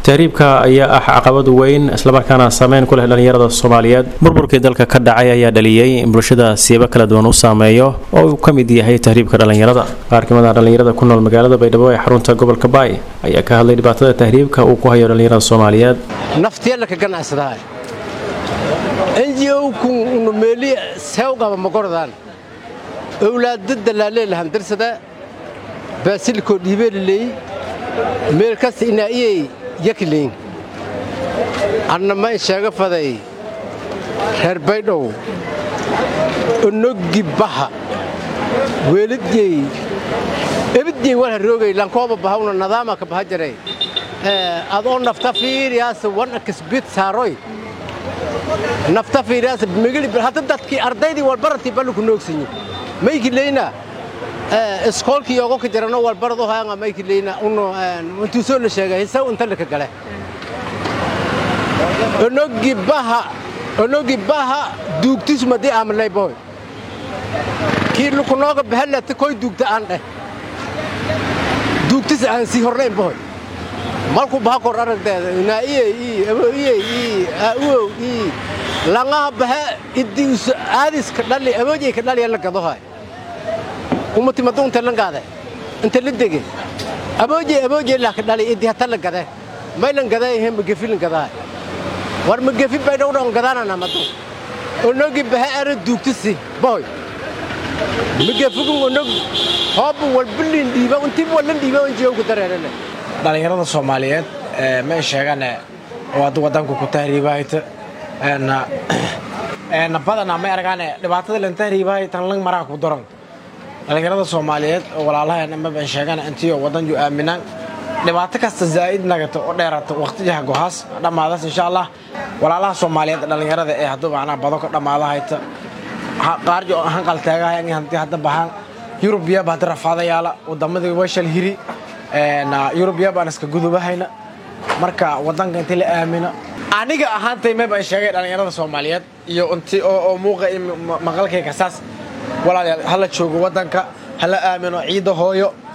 tahriibka ayaa ah caqabad weyn islamarkaana saameyn ku leh dhallinyarada soomaaliyeed burburkii dalka ka dhacay ayaa dhaliyey in bulshada siyaabo kala duwan u saameeyo oo uu ka mid yahay tahriibka dhallinyarada qaar kamid ah dhallinyarada ku nool magaalada baydhabo ee xarunta gobolka baay ayaa ka hadlay dhibaatada tahriibka uu ku hayo dhallinyarada soomaaliyeed naftiyalla ka ganacsadaa ngo-ku meeli seewqaba magordaan owlaada dalaaleelahan darsada baasilkoo dhiibeeliley meel kasta inaa iyay yakleyn anna mayn sheega faday reer baydhow onoggi baha weelidyey ebidyey walha roogay lankooba bahawna nadaama ka baha jaray adoo nafta fiiriyaasa wana kasbid saaroy nafta fiiriyaasa migili hadda dadkii ardaydii walbaratii balluku noogsanyi maykileyna iskoolkii ogo ka jarano walbarado haanga maykileyna uno intuusoo la sheegay hisaw inta laka gale onogi baha onogi baha duugtisu madii aamalay boy kii lukunooga bahalata koy duugta aan dheh duugtis aan sii hornayn boy malku baha kor aragdeeda inaaiyey ii abooiyey ii aauow ii langaha bahe idius aadiska dhali aboojey ka dhaliya la gadohay umatimadu unta langaade inta la dege aboojey aboojey laka dhali idi hata la gade maylan gaday he magefi lan gadahay war magefi baydhowdhan gadaanana madu onogi bahe ara duugtisi boy magefigun onog hoobu walbilin dhiiba untib wallan dhiiba onjiyowku dareerane dhallinyarada soomaaliyeed ma sheegane waad wadanku ku tahriibahayta badana ma aragaane dhibaatada lan tahriibahay tan lang maraha ku daran dhallinyarada soomaaliyeed oo walaalaheena maban sheegane intiyo wadan yu aaminaan dhibaato kasta zaa'id nagata oo dheerata waqtiyaha gohaas dhammaadaas insha allah walaalaha soomaaliyeed dhallinyarada ee hadduu macnaha bado ka dhammaadahayta qaarjo hanqal taagahayan hanti hadda bahaan yurubiyaba hadda rafaadayaala wadamadii washal hiri yurubiya baan iska gudubahayna marka wadanka intii la aamino aniga ahaantay may baan sheegay dhallinyarada soomaaliyeed iyo inti oo muuqa maqalkayga saas walaalayaal hala joogo wadanka hala aamino ciidda hooyo